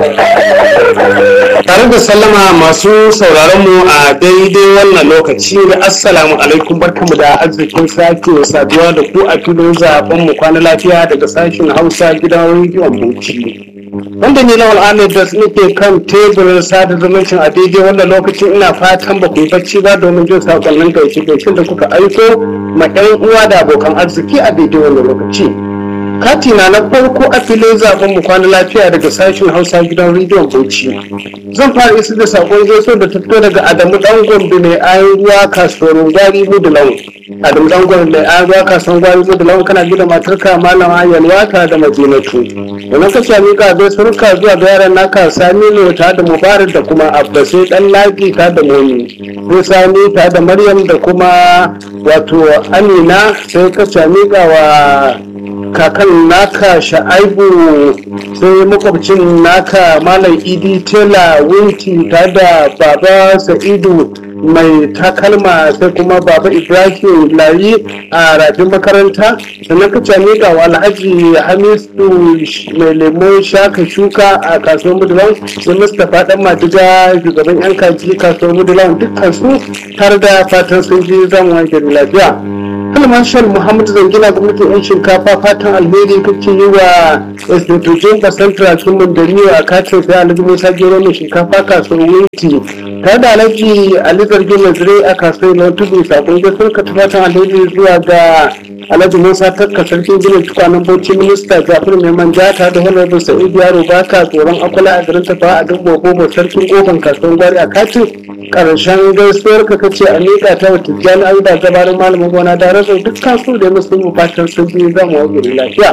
Tare da sallama masu sauraron mu a daidai wannan lokaci da assalamu alaikum barkamu da arzikin sake saduwa da ku a filin zaben mu kwana lafiya daga sashen Hausa gidan rediyon Bauchi. Wanda ni Lawal Ahmed da nake kan teburin sada zumuncin a daidai wannan lokacin ina fatan ba ku yi bacci ba domin jin sakonnin gaishe gaishen da kuka aiko ma 'yan uwa da abokan arziki a daidai wannan lokaci. katina na farko a filin zaben mu kwana lafiya daga sashen hausa gidan rediyon bauchi zan fara isa da sakon gaisuwa da ta fito daga adamu dan gombe mai ayan ruwa kasuwar gwari mudulan adamu dan gombe mai ayan ruwa kasuwar gwari mudulan kana gida matarka malama yalwata da madinatu domin ka ce mika gaisuwarka zuwa ga yaran naka sami ne ta da mubarak da kuma abbasai dan laki ta da momi sai sami ta da maryam da kuma wato amina sai ka ce mika wa kakan naka sha'aibu sai makwabcin naka malam idi tela winti ta da baba sa'idu mai takalma sai kuma baba ibrahim layi a rafin makaranta sannan ka cami ga alhaji hamisu mai lemon shaka shuka a kasuwar mudulan sai mustapha dan madiga shugaban yan kaji kasuwar mudulan dukkan su tare da fatan sun ji zan wanke lafiya Almashal Muhammad Zangina gwamnatin 'yan shinkafa fatan alheri kake yi wa institution da central kimin da niyo a katin sai alhaji musa gero mai shinkafa kasuwar winti ta da alhaji ali zargi mai zire a kasuwar na tudu sakon gaisuwar ka fatan alheri zuwa ga alhaji musa takka sarkin ginin tukwanen bauchi minista jafar mai manja ta da honorable sa'id yaro baka tsoron akwala a garin tafa a duk gobe sarkin goban kasuwar gwari a katin karshen gaisuwar ka kace a miƙa ta wa tijjani an da gabarin malamin gona da rasa dukkan su da musu mu fatan sun ji zama wa lafiya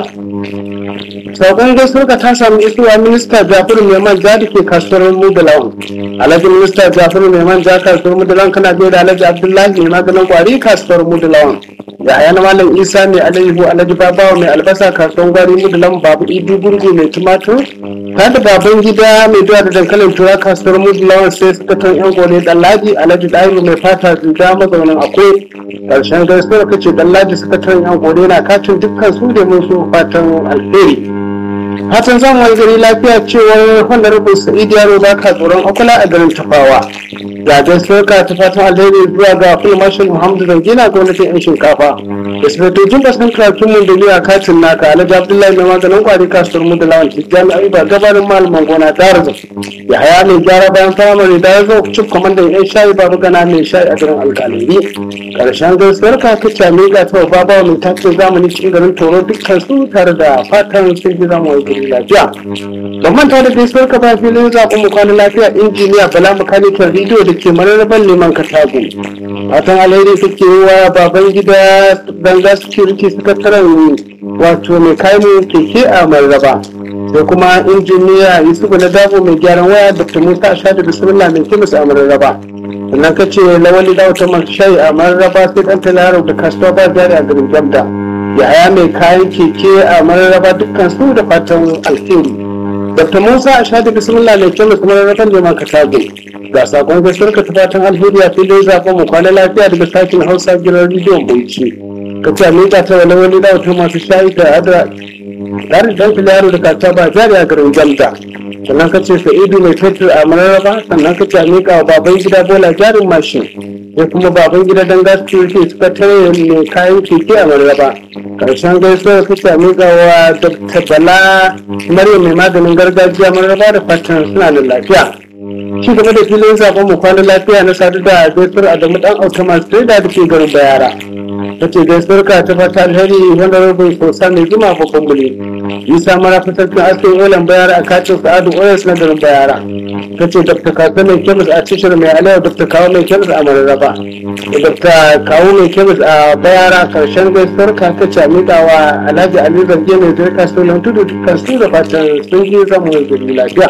saukan gaisuwar ka ta samu isuwa minista jafaru mai manja da ke kasuwar mudalawan alhaji minista jafaru mai manja kasuwar mudalawan kana biyo da alhaji abdullahi mai maganin kwari kasuwar mudalawan yaya na malam isa mai alayyahu alhaji babawa mai albasa kasuwar gwari mudalawan babu idi gurgu mai tumatur ta da baban gida mai duwa da dankalin tura kasuwar mudalawan sai suka tan yan gore dallaji alhaji ɗahiru mai fata zuga mazaunin akwai ƙarshen gaisuwar kace dallaji suka tan yan gore na katin dukkan su da mun su fatan alheri fatan zamu wani gari lafiya cewar honorable sa'id yaro ba ka tsoron akula a garin tafawa ga gaisuwar ka ta fatan alheri zuwa ga full marshal muhammadu zangina gwamnatin yan shinkafa da sifetocin basan karatun mun da a katin naka alhaji abdullahi mai maganin kwari kasuwar mu da lawan tijjani ayuba gabarin malaman gona darza ya haya mai gyara bayan firamare da ya zo cif kwamandan yan shayi babu gana mai shayi a garin alkalari karshen gaisuwar ka ta cami ga ta babawa mai tace zamani cikin garin toro dukkan su tare da fatan sun ji zama gari lafiya ban manta da gaisuwar ka ba filin zaɓen mu kwana lafiya injiniya bala makanikin rediyo da ke mararraban neman katago fatan alheri kake yi wa baban gida ganga security sakataren wato mai kayan keke a mararraba sai kuma injiniya yusufu na dabo mai gyaran waya dr musa ashadu bismillah mai kemis a mararraba sannan ka ce lawali da wata masu shayi a mararraba sai dan talaro da kasuwa ba jari a garin jamda yaya mai kayan keke a mararraba dukkan su da fatan alheri dr musa ashadu bismillah mai kemis mararraban neman katago ga sakon gaskiyar ka ta fatan alheri a filin zaɓen mu kwana lafiya daga sakin hausa gidan rediyon bauchi ka ce miƙa ta wani wani da wata masu shayi da adra tare da dan yaro da kata ba jari a garin jamda sannan ka ce sa'idu mai fetur a mararraba sannan ka ce miƙa wa baban gida bola jarin mashin ya kuma baban gida dan gaskiya suka tare mai kayan keke a mararraba karshen gaisuwar ka ce miƙa wa dr bala maryam mai maganin gargajiya mararraba da fatan suna da lafiya ci gaba da filin zaben mu kwana lafiya na sadu da gaisuwar adamu dan automat da da ke garin bayara ta ce gaisuwar ka ta fata alheri wanda rubin sosa mai jima babban bule isa mara fitattun askin olan bayara a kacin sa'adu oyas na garin bayara ta ce dr kasa mai kemis a cishir mai alewa dr kawo mai kemis a mararraba da dr kawo mai kemis a bayara karshen gaisuwar ka ta ce miƙa wa alhaji ali zarge mai zirka sunan tudu dukkan su da fatan sun ji zama gari lafiya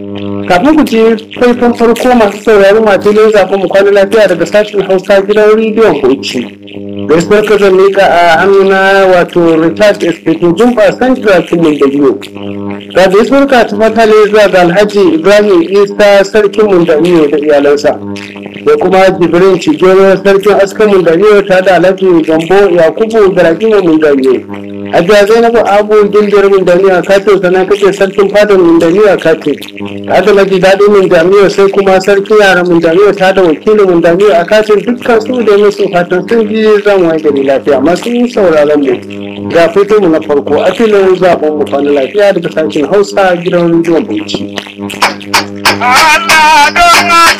kafin ku ji faifan farko masu sauraron matilin zaɓen mu kwana lafiya daga sashen hausa gidan rediyon bauchi gaisuwar ka zan miƙa a amina wato richard espeto jumba central kimin da biyu ga gaisuwar ka ta fatale zuwa ga alhaji ibrahim isa sarkin mundaniyo da iyalansa da kuma jibrin cigero sarkin askan mundaniyo ta da alhaji gambo yakubu da rakimu mundaniyo Hajiya Zainabu Abu Gindiyar Mindaniya Kato sannan kake sarkin fadar Mindaniya Kato. Ta da maji daɗin Mindaniya sai kuma sarki yaran Mindaniya ta da wakilin Mindaniya a katin dukkan su da musu fatan sun ji zan waye gari lafiya masu sauraron mu. Ga fito mu na farko a filin zaɓen mu kwana lafiya daga sashen Hausa gidan rediyon Bauchi. Allah don